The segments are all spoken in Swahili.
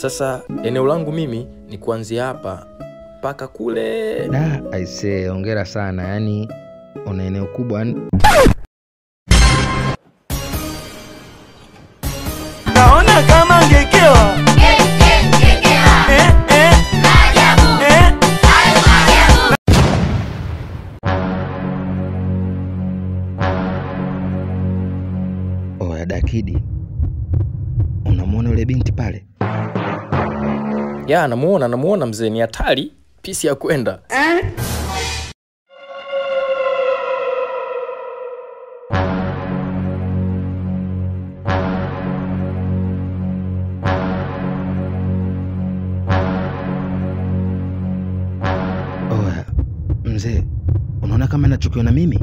Sasa eneo langu mimi ni kuanzia hapa mpaka kule. Da, aisee, hongera sana. Yaani una eneo kubwa yani naona kama ngekewa eh, eh, eh. Oya Dakidi, unamwona yule binti pale? Ya, namuona namuona mzee, ni hatari, pisi ya kwenda. Oya mzee, unaona kama nachukiwa na mimi?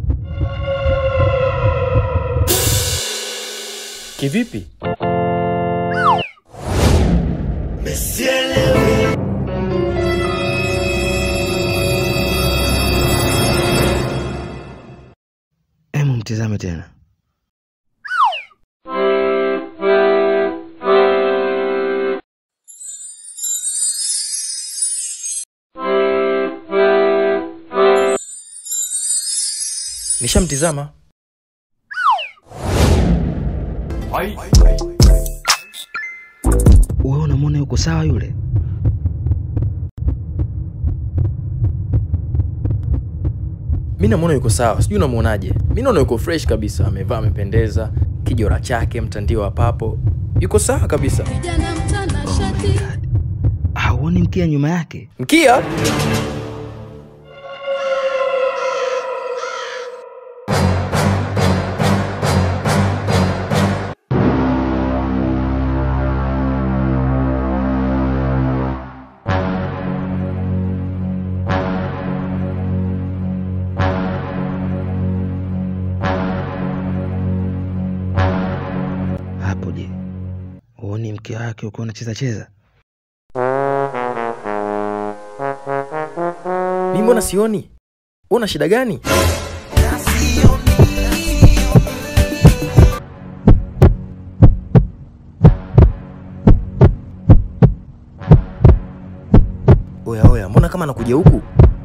Kivipi? Hemu mtizame tena. Nishamtizama. Wewe unamwona yuko sawa yule? Mi namuona yuko sawa, sijui unamuonaje? Mi naona yuko fresh kabisa, amevaa amependeza, kijora chake, mtandio wa papo, yuko sawa kabisa. Kijana mtanashati God. Hauoni mkia nyuma yake? Mkia Hapo je, huoni mkia wake ukiwa unacheza cheza? mi mbona sioni? Una shida gani? Oya oya, mbona kama anakuja huku?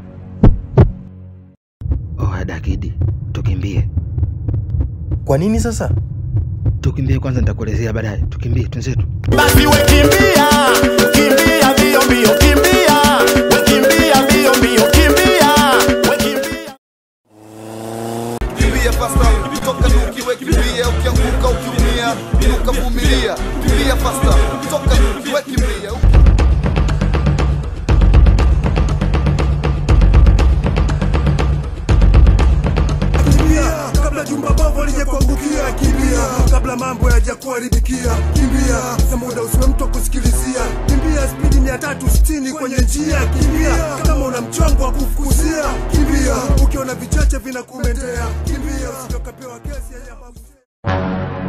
Oya Dakidi, tukimbie, Kwa nini sasa? tukimbie kwanza, nitakuelezea baadaye. Tukimbie twenzetu. basi we kimbia kimbia mbio mbio kimbia we kimbia mbio mbio kimbia we kimbia kimbia fasta toka nukiwe kimbia ukianguka ukiumia inuka vumilia kimbia fasta toka nukiwe kimbia kimbia kabla jumba bovu lije kuangukia kimbia kabla mambo yaja kuharibikia kimbia za muda usiwe mtu wa kusikilizia kimbia spidi mia tatu sitini kwenye njia kimbia kama una mchongo wa kufukuzia kimbia ukiona vichache vinakumentea kimbia usitokapewa kesi ya nyama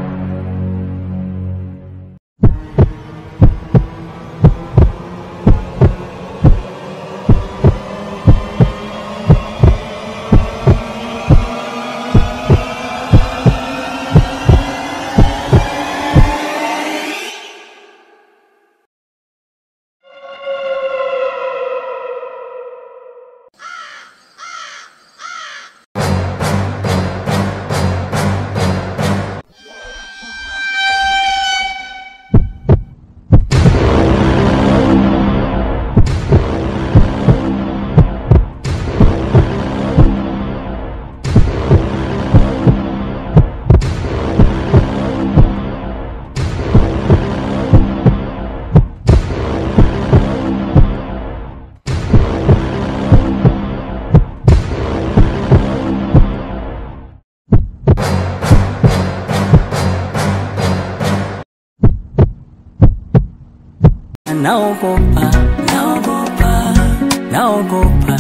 naogopa, naogopa, naogopa.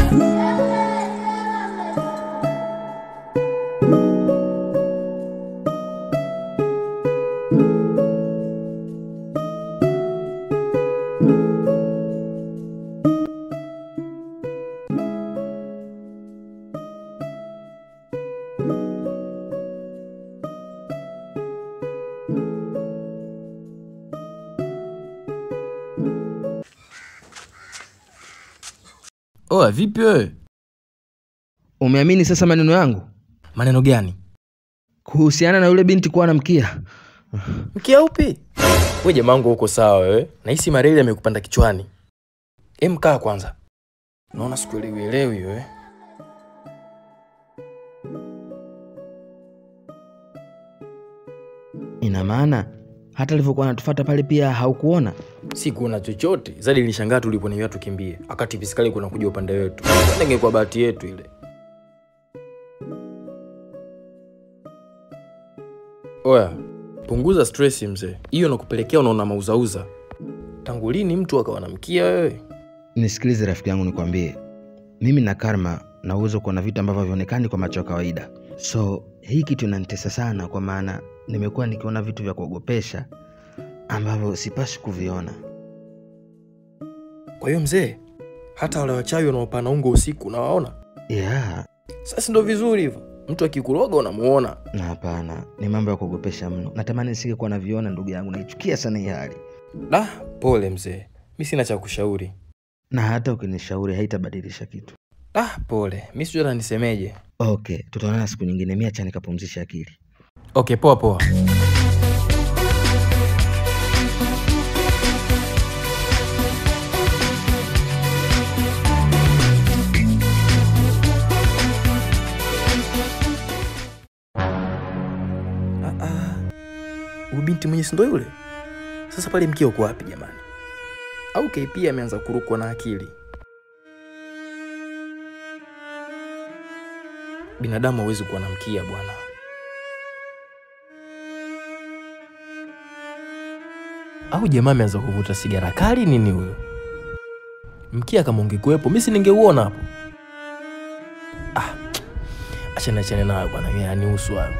Oa, vipi wewe? Umeamini sasa maneno yangu Maneno gani? kuhusiana na yule binti kuwa na mkia? Mkia upi? We jamangu uko sawa wewe? Nahisi mareli amekupanda kichwani. Em, kaa kwanza. Naona sikuelewi elewi wewe. Ina maana hata alivyokuwa anatufuata pale pia haukuona? Sikuona chochote. Zadi nilishangaa tuliponiambia tukimbie. Wakati fiskali kuna kuja upande wetu. Kwani ingekuwa bahati yetu ile. Oya, punguza stress mzee. Hiyo nakupelekea unaona mauzauza. Tangu lini mtu akawa na mkia wewe? Nisikilize rafiki yangu, nikwambie, mimi na Karma na uwezo wa kuona vitu ambavyo havionekani kwa macho ya kawaida. So hii kitu inanitesa sana, kwa maana nimekuwa nikiona vitu vya kuogopesha ambavyo sipaswi kuviona. Kwa hiyo mzee, hata wale wachawi wanaopana ungo usiku unawaona? Yeah, Sasa ndo vizuri hivyo. Mtu akikuroga unamuona. na hapana, ni mambo ya kuogopesha mno. Natamani nisingekuwa naviona, ndugu yangu, naichukia sana hii hali, Da, pole mzee. Mi sina cha kushauri. na hata ukinishauri haitabadilisha kitu. Ah, pole. Mi sijui hata nisemeje. Okay, tutaonana siku nyingine. Mi acha nikapumzisha akili. Okay, poa poa. Ah, ah. Huyu binti mwenye sindo yule? Sasa pale mkia uko wapi jamani? Au KP ameanza kurukwa na akili? Binadamu hawezi kuwa na mkia bwana. Au jamaa ameanza kuvuta sigara kali nini huyo? Mkia kama ungekuwepo mimi si ningeuona hapo. Ah, achana achana nayo bwana, mimi yanihusu hayo.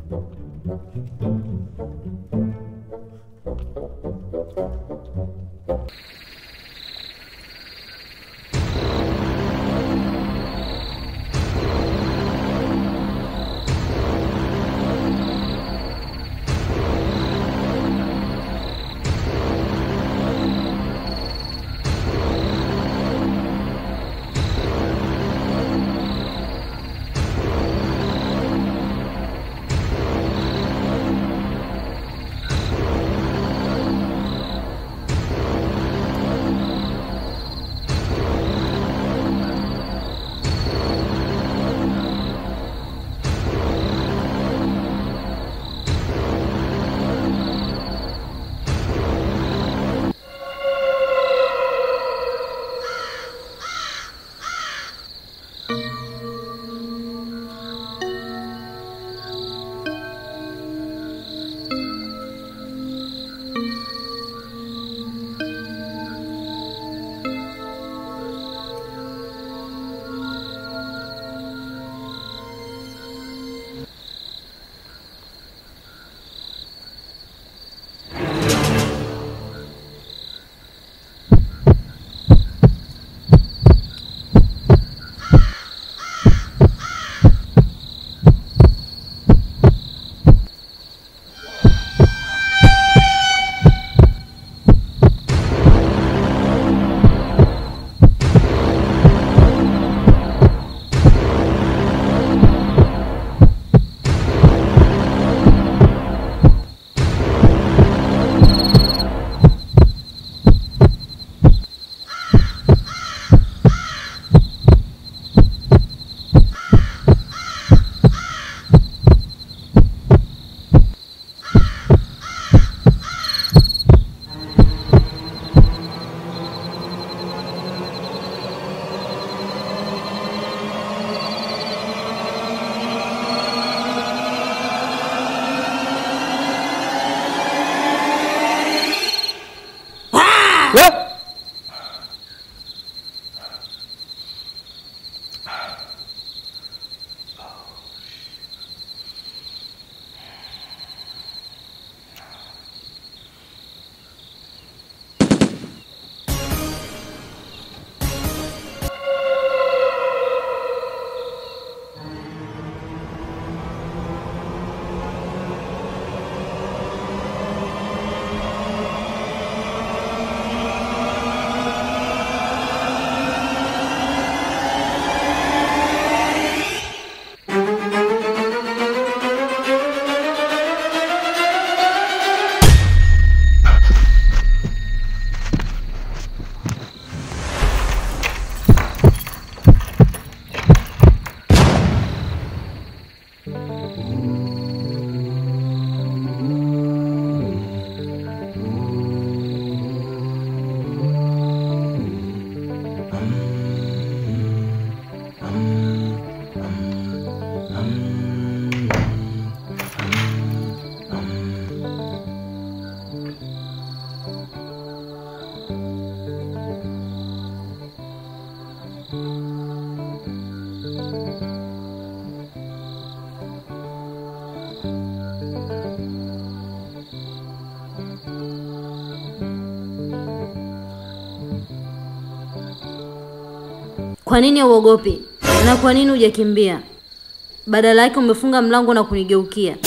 Kwa nini hauogopi? Na kwa nini hujakimbia? Badala yake umefunga mlango na kunigeukia.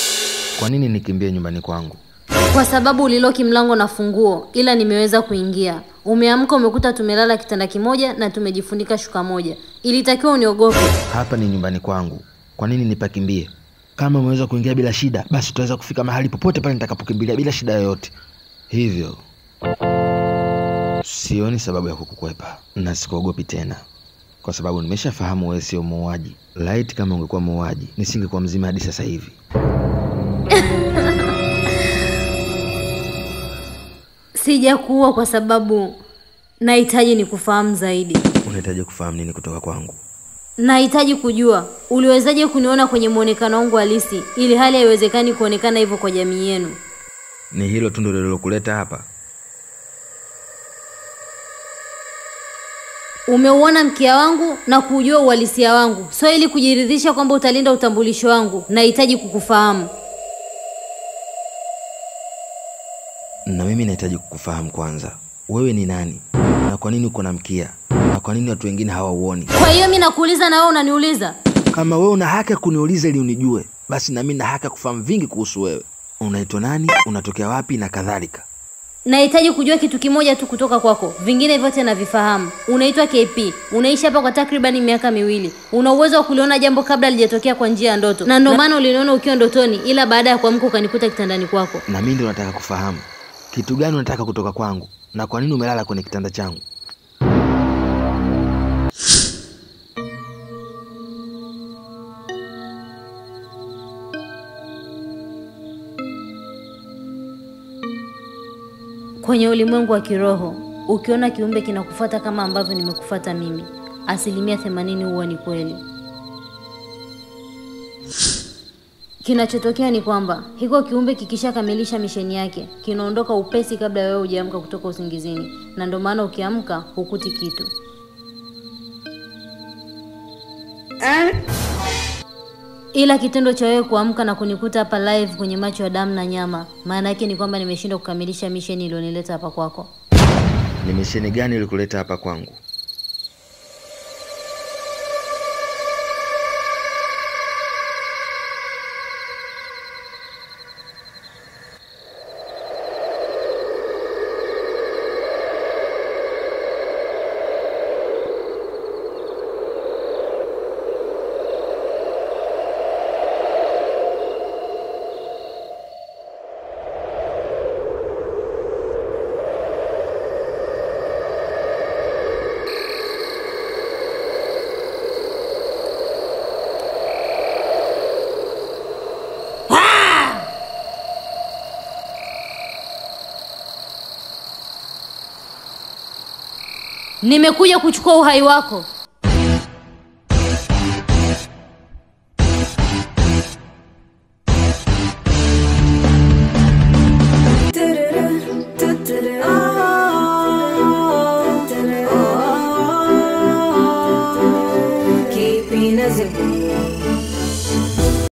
Kwa nini nikimbie nyumbani kwangu? Kwa sababu uliloki mlango na funguo, ila nimeweza kuingia. Umeamka umekuta tumelala kitanda kimoja na tumejifunika shuka moja. Ilitakiwa uniogope. Hapa ni nyumbani kwangu, kwa nini nipakimbie? Kama umeweza kuingia bila shida, basi tutaweza kufika mahali popote pale nitakapokimbilia bila shida yoyote. Hivyo sioni sababu ya kukukwepa na sikuogopi tena, kwa sababu nimeshafahamu wewe sio muuaji. Laiti kama ungekuwa muuaji, nisingekuwa mzima hadi sasa hivi. Sijakuua kwa sababu nahitaji nikufahamu zaidi. Unahitaji kufahamu nini kutoka kwangu? Nahitaji kujua uliwezaje kuniona kwenye muonekano wangu halisi, ili hali haiwezekani kuonekana hivyo kwa jamii yenu. Ni hilo tu ndilo lilokuleta hapa? Umeuona mkia wangu na kuujua uhalisia wangu, sio ili kujiridhisha kwamba utalinda utambulisho wangu. Nahitaji kukufahamu. na mimi nahitaji kukufahamu kwanza wewe ni nani na kwa nini uko na mkia na kwa nini watu wengine hawauoni Kwa hiyo mi nakuuliza na wewe unaniuliza? kama wewe una haki ya kuniuliza ili unijue basi na mimi na haki ya kufahamu vingi kuhusu wewe unaitwa nani unatokea wapi na kadhalika Nahitaji kujua kitu kimoja tu kutoka kwako, vingine vyote navifahamu. Unaitwa KP, unaishi hapa kwa takribani miaka miwili. Una uwezo wa kuliona jambo kabla lijatokea kwa njia ya ndoto, na ndio maana uliniona ukiwa ndotoni, ila baada ya kuamka ukanikuta kitandani kwako. na mimi ndio nataka kufahamu kitu gani unataka kutoka kwangu na kwa nini umelala kwenye kitanda changu Kwenye ulimwengu wa kiroho, ukiona kiumbe kinakufuata kama ambavyo nimekufuata mimi, asilimia themanini huwa ni kweli. Kinachotokea ni kwamba hiko kiumbe kikishakamilisha misheni yake kinaondoka upesi kabla wewe hujaamka kutoka usingizini, na ndio maana ukiamka hukuti kitu. Ila kitendo cha wewe kuamka na kunikuta hapa live kwenye macho ya damu na nyama, maana yake ni kwamba nimeshindwa kukamilisha misheni iliyonileta hapa kwako. ni misheni gani ilikuleta hapa kwangu Nimekuja kuchukua uhai wako.